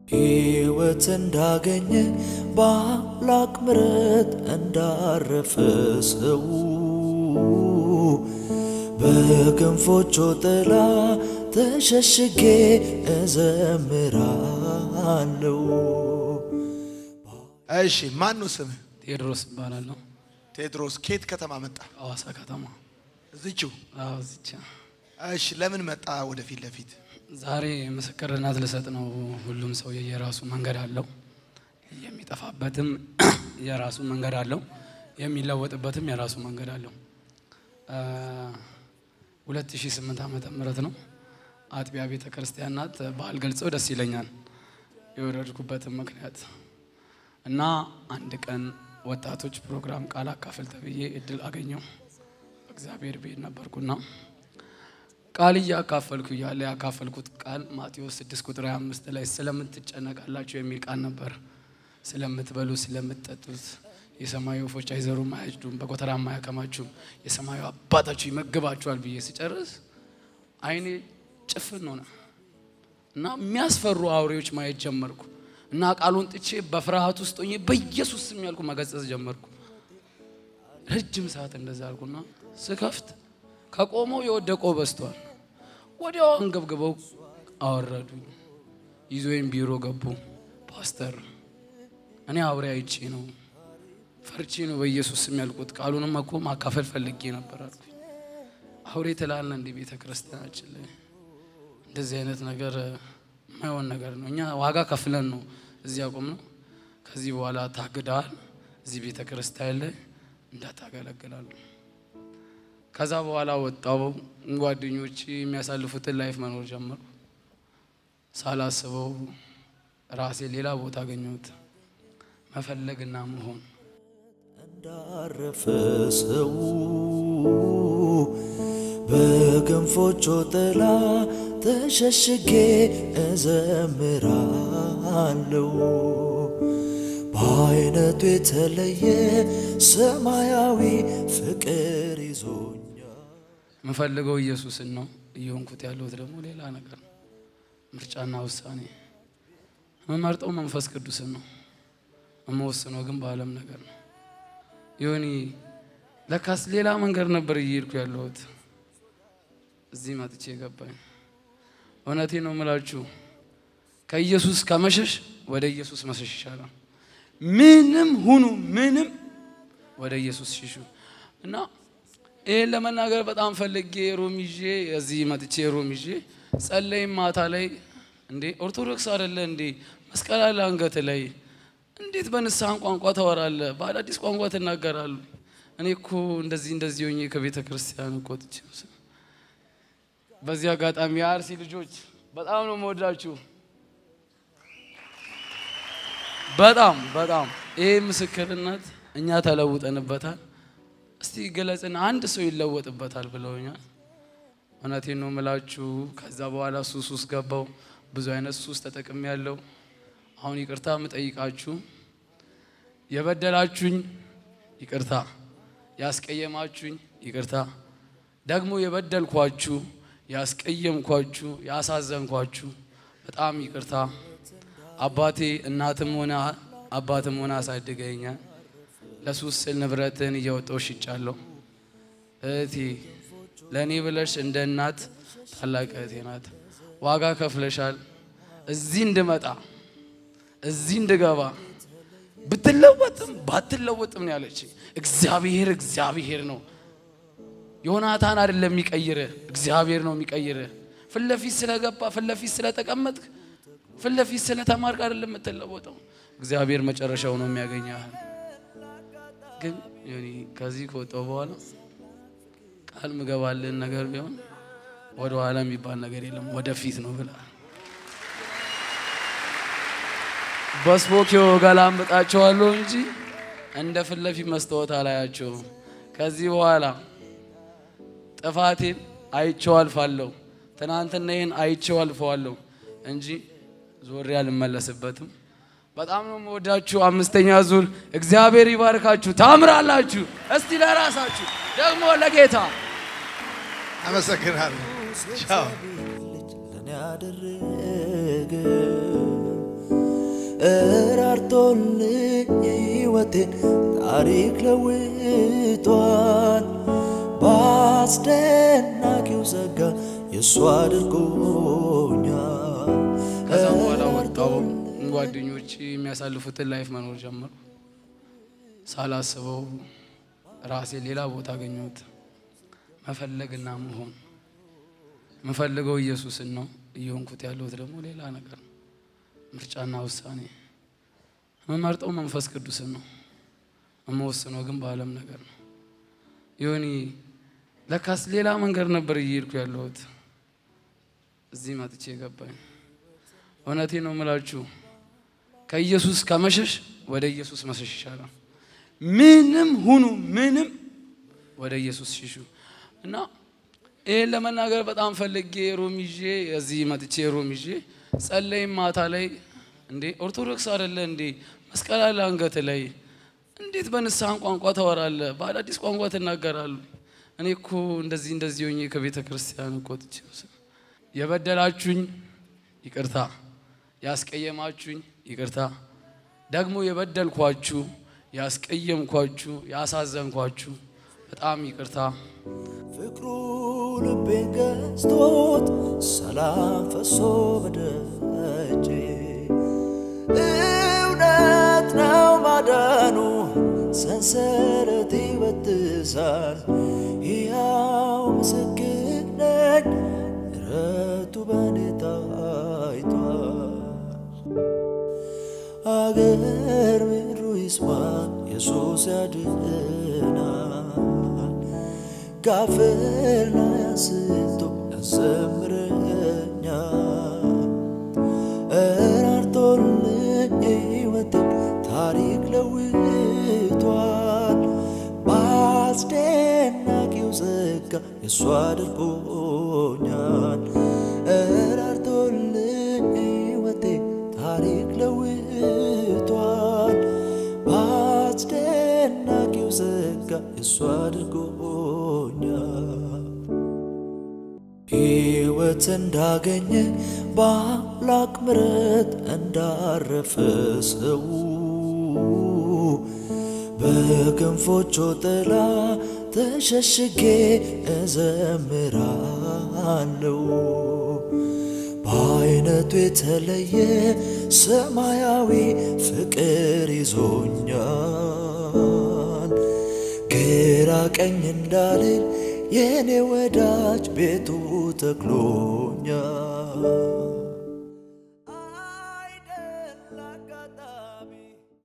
ሕይወት እንዳገኘ በአምላክ ምሕረት እንዳረፈ ሰው በክንፎቹ ጥላ ተሸሽጌ እዘምራለሁ። እሺ ማን ነው ስምህ? ቴዎድሮስ እባላለሁ። ቴድሮስ። ከየት ከተማ መጣ? ሐዋሳ ከተማ። እዚችው። አዎ እዚች። እሺ ለምን መጣ ወደፊት ለፊት? ዛሬ ምስክርነት ልሰጥ ነው። ሁሉም ሰው የራሱ መንገድ አለው። የሚጠፋበትም የራሱ መንገድ አለው። የሚለወጥበትም የራሱ መንገድ አለው። 2008 ዓመተ ምህረት ነው። አጥቢያ ቤተ ክርስቲያን ናት። በዓል ገልጸው ደስ ይለኛል የወረድኩበትም ምክንያት እና አንድ ቀን ወጣቶች ፕሮግራም ቃል አካፍል ተብዬ እድል አገኘው። እግዚአብሔር ቤት ነበርኩና ቃል እያካፈልኩ እያለ ያካፈልኩት ቃል ማቴዎስ 6 ቁጥር 25 ላይ ስለምትጨነቃላችሁ የሚል ቃል ነበር። ስለምትበሉ ስለምትጠጡት የሰማዩ ወፎች አይዘሩም አያጭዱም፣ በጎተራም አያከማችሁም፣ የሰማዩ አባታችሁ ይመግባችኋል ብዬ ስጨርስ አይኔ ጭፍን ሆነ እና የሚያስፈሩ አውሬዎች ማየት ጀመርኩ እና ቃሉን ጥቼ በፍርሃት ውስጥ ሆኜ በኢየሱስ ስም ያልኩ መገጸጽ ጀመርኩ። ረጅም ሰዓት እንደዛ አልኩና ስከፍት ከቆመው የወደቀው በዝቷል። ወዲያው አንገብግበው አወረዱኝ። ይዞኝ ቢሮ ገቡ። ፓስተር እኔ አውሬ አይቼ ነው ፈርቼ ነው በኢየሱስ ስም ያልኩት። ቃሉንም እኮ ማካፈል ፈልጌ ነበር አልኩኝ። አውሬ ትላለ እንዲህ ቤተ ክርስቲያናችን ላይ እንደዚህ አይነት ነገር የማይሆን ነገር ነው። እኛ ዋጋ ከፍለን ነው እዚህ ያቆም ነው። ከዚህ በኋላ ታግደዋል። እዚህ ቤተ ክርስቲያን ላይ እንዳታገለግላሉ። ከዛ በኋላ ወጣው። ጓደኞች የሚያሳልፉትን ላይፍ መኖር ጀመሩ። ሳላስበው ራሴ ሌላ ቦታ አገኘሁት። መፈለግና መሆን እንዳረፈ ሰው በክንፎቹ ጥላ ተሸሽጌ እዘምራለሁ። በአይነቱ የተለየ ሰማያዊ ፍቅር ይዞኛል። የምፈልገው ኢየሱስን ነው። እየሆንኩት ያለሁት ደግሞ ሌላ ነገር ነው። ምርጫና ውሳኔ የምመርጠው መንፈስ ቅዱስን ነው። የምወስነው ግን በዓለም ነገር ነው። ይሁኒ ለካስ ሌላ መንገድ ነበር እየሄድኩ ያለሁት። እዚህ መጥቼ ገባኝ። እውነቴ ነው የምላችሁ ከኢየሱስ ከመሸሽ ወደ ኢየሱስ መሸሽ ይሻላል። ምንም ሁኑ ምንም ወደ ኢየሱስ ሽሹ እና ይህን ለመናገር በጣም ፈልጌ ሮም ይዤ እዚህ መጥቼ ሮም ይዤ ጸለይም ማታ ላይ እንዴ ኦርቶዶክስ አይደለ እንዴ መስቀል አለ አንገት ላይ እንዴት በንስሐን ቋንቋ ታወራለ? በአዳዲስ ቋንቋ ትናገራሉ። እኔ እኮ እንደዚህ እንደዚህ ሆኜ ከቤተ ክርስቲያን እኮ ወጥቼ በዚህ አጋጣሚ የአርሲ ልጆች በጣም ነው መወዳችሁ። በጣም በጣም ይሄ ምስክርነት እኛ ተለውጠንበታል። እስቲ ገለጽና አንድ ሰው ይለወጥበታል ብለውኛል። እውነቴን ነው ምላችሁ። ከዛ በኋላ ሱስ ውስጥ ገባው። ብዙ አይነት ሱስ ተጠቅሜ ያለው አሁን ይቅርታ የምጠይቃችሁ የበደላችሁኝ ይቅርታ፣ ያስቀየማችሁኝ ይቅርታ፣ ደግሞ የበደልኳችሁ ያስቀየምኳችሁ ያሳዘንኳችሁ በጣም ይቅርታ። አባቴ እናትም ሆነ አባትም ሆነ አሳድገኛል። ለሱስ ስል ንብረትን እየወጣው ሽጫለሁ። እህቴ ለእኔ ብለሽ እንደ እናት ታላቅ እህቴ ናት። ዋጋ ከፍለሻል። እዚህ እንድመጣ እዚህ እንድገባ ብትለወጥም ባትለወጥም ነው ያለች። እግዚአብሔር እግዚአብሔር ነው። ዮናታን አይደለም የሚቀይርህ፣ እግዚአብሔር ነው የሚቀይርህ። ፊት ለፊት ስለገባ ፊት ለፊት ስለተቀመጥክ ፊት ለፊት ስለተማርክ አይደለም የምትለወጠው። እግዚአብሔር መጨረሻው ነው የሚያገኘህ። ግን ዮኒ ከዚህ ከወጣው በኋላ ቃል ምገባልን ነገር ቢሆን ወደ ኋላ የሚባል ነገር የለም ወደፊት ነው ብላ በስፖኪዮ ገላምጣቸዋለሁ እንጂ እንደ ፊት ለፊት መስታወት አላያቸውም። ከዚህ በኋላ ጥፋቴን አይቼው አልፋለሁ። ትናንትና ይህን አይቼው አልፈዋለሁ እንጂ ዞሬ አልመለስበትም። በጣም ነው የምወዳችሁ። አምስተኛ ዙር እግዚአብሔር ይባርካችሁ። ታምራላችሁ። እስቲ ለራሳችሁ ደግሞ ለጌታ አመሰግናለሁ። ቻው። ልጅ ለኔ ያደረገ እራርቶልኝ ሕይወቴን ታሪክ ለውጧል። በአስደናቂው ጸጋ የእሱ አድርጎኛል። ከዛ በኋላ ወጣው ጓደኞች የሚያሳልፉትን ላይፍ መኖር ጀመሩ። ሳላስበው ራሴ ሌላ ቦታ አገኘሁት። መፈለግና መሆን የምፈልገው ኢየሱስን ነው። እየሆንኩት ያለሁት ደግሞ ሌላ ነገር ነው። ምርጫና ውሳኔ የምመርጠው መንፈስ ቅዱስን ነው። የምወስነው ግን በዓለም ነገር ነው። ይሁን ለካስ ሌላ መንገድ ነበር እየሄድኩ ያለሁት። እዚህ መጥቼ ገባኝ። እውነቴ ነው የምላችሁ ከኢየሱስ ከመሸሽ ወደ ኢየሱስ መሸሽ ይሻላል። ምንም ሁኑ ምንም ወደ ኢየሱስ ሽሹ እና ይህን ለመናገር በጣም ፈልጌ ሮም ይዤ እዚህ መጥቼ ሮም ይዤ ጸለይም ማታ ላይ እንዴ ኦርቶዶክስ አይደለ እንዴ መስቀል አለ አንገት ላይ እንዴት በንስሐን ቋንቋ ታወራለ? በአዳዲስ ቋንቋ ትናገራሉ? እኔ እኮ እንደዚህ እንደዚህ ሆኜ ከቤተ ክርስቲያን እኮ ወጥቼ የበደላችሁኝ ይቅርታ፣ ያስቀየማችሁኝ ይቅርታ፣ ደግሞ የበደልኳችሁ ያስቀየምኳችሁ ያሳዘንኳችሁ በጣም ይቅርታ። ፍቅሩ ልቤን ገዝቶት ሰላም ፈሶ በደጄ እውነት ነው ማዳኑ ሰንሰለት ይበጥሳል። ሕያው ምስክር ነኝ ምሕረቱ በኔ ታይቷል። አገር ምድሩ ይስማ ኢየሱስ ያድናል። ካፈር ላይ አንስቶ ያዘምረኛል። እራርቶልኝ ሕይወቴን ታሪክ ለውጧል። በአስደናቂው ጸጋ የእሱ አድርጎኛል። እራርቶልኝ ሕይወቴን ታሪክ ለውጧል። በአስደናቂው ጸጋ የእሱ አድርጎኛል። ሕይወት እንዳገኘ በአምላክ ምሕረት እንዳረፈ ሰው በክንፎቹ ጥላ ተሸሽጌ እዘምራለሁ። በአይነቱ የተለየ ሰማያዊ ፍቅር ይዞኛል። ግራ ቀኝ እንዳልል የኔ ወዳጅ ቤቱ ተክሎኛል። አይደል አጋጣሚ